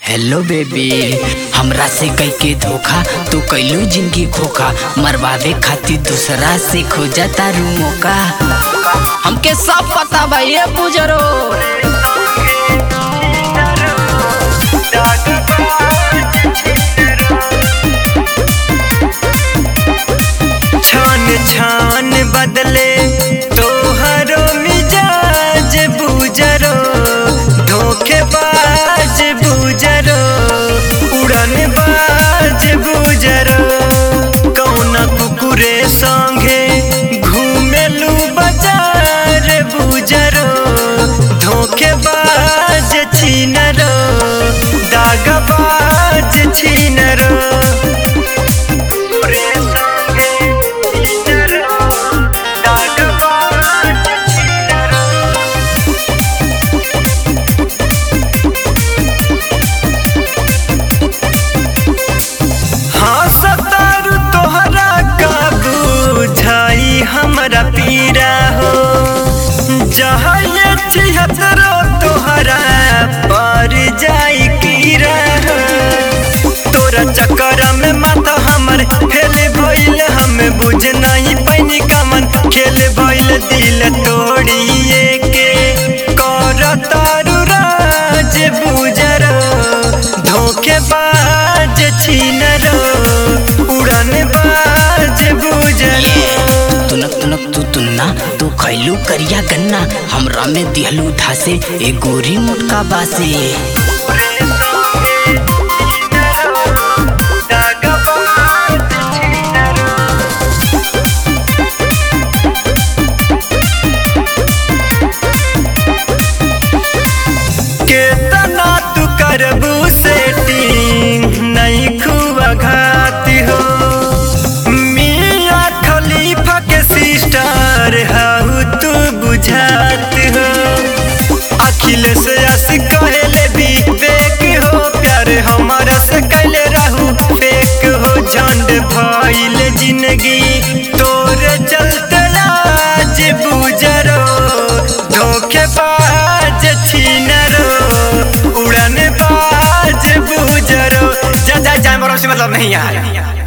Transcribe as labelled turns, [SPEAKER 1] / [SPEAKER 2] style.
[SPEAKER 1] hello baby हमरा से कई के धोखा तू कैलू जिंदगी खोखा मरवावे खातिर दूसरा से खोजा तारू मौका हमके सब पता बा ये बुजरो
[SPEAKER 2] छान छान बदले तोहरो मिजाज बुजरो धोखेबाज बुजरो उड़न बाज बुजरो कौना कुकुरे संगे घूमेलू बाजार बुजरो धोखेबाज छीनरो दागबाज छीनरो हाँ सतारू तोहरा का बुझाई हमरा पीरा हो जहाँ ये छिहत्तरो तोहरा पर जाई कीरा हो तोरा चक्कर में माथा हमर फेल भइल हम बुझ नहीं पैनी कमन खेल भइल दिल तोड़िए के कर तारू राज बुजरो धोखेबाज छीनरो उड़न बाज बुजरो
[SPEAKER 1] तुनक तुनक तू तुन्ना तू खैलू करिया गन्ना हमरा में दिहलू धासे ए गोरी मोटका बासे
[SPEAKER 2] केतना तू करबू सेटिंग नहीं खुआ घाती हो मिया खलीफा के सिस्टर हाउ तू बुझात हो अखिलेश आशिक कहले भी फेक हो प्यार हमारा से कैले रहू फेक हो झंड भइल जिंदगी तोरे चलते आज बुजरो धोखेबाज छीनरो उड़न बाज बुजरो जा जा जा मरो से मतलब नहीं यार